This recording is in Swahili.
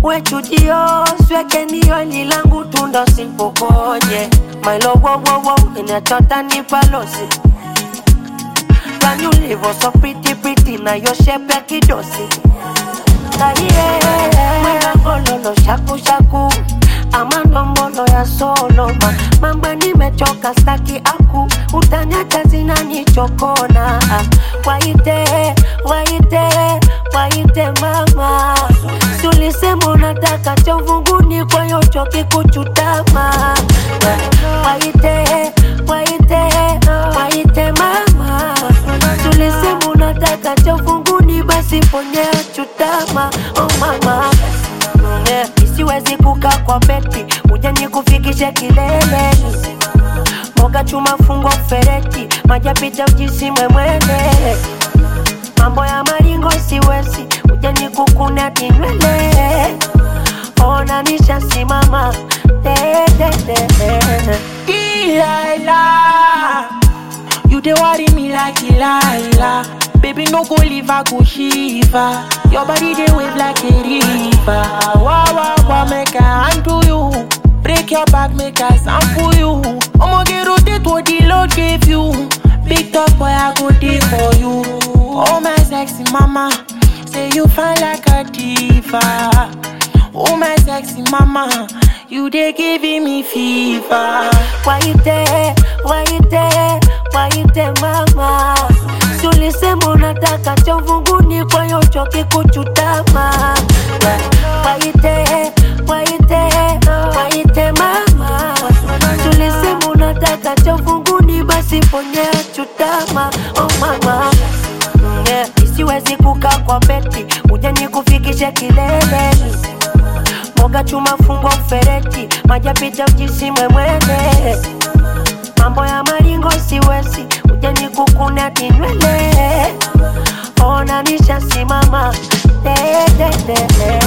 we chujio sweke niyo lilangu tundo simpokonye mailowowowo inachota ni palosi kanyulivo so pretty pretty na yo shepe kidosi aiye mwanangololo shakushaku amandombolo ya soloma mamba nimechoka staki aku utanyata zinanichokona waite waite waite mama sulisema unataka cha uvunguni kwa hiyo choki kuchutama waite waite waite mama sulisema unataka cha uvunguni basi ponyea chutama oh mama yeah. isiwezi kukaa kwa beti uje nikufikishe kileleni moga chuma fungwa fereti majapita ujisimwe mwene mambo ya maringo siwezi uje nikukune kinywele ona nishasimama dedede Delilah, you dey worry me like Delilah. Baby, no go leave, I go shiva. Your body dey wave like a river. Wow, wow, wow, make I handle you. Break your back, make I sample you. I'ma get rotate what the Lord gave you. Big top boy, I go dey for you. Oh my sexy mama, say you fine like a diva. Oh my sexy mama, you dey giving me fever. waite waite waite mama sulisema unataka cha uvunguni kwa hiyo choki kuchutama waite waite waite mama sulisema unataka cha uvunguni basi ponyea chutama oh mama yeah. isiwezi kukaa kwa beti uje nikufikishe kileleni moga chuma fungwa ufereti majapita ujisimwe mwene mambo ya maringo siwezi uje nikukune kinywele ona nishasimama dededede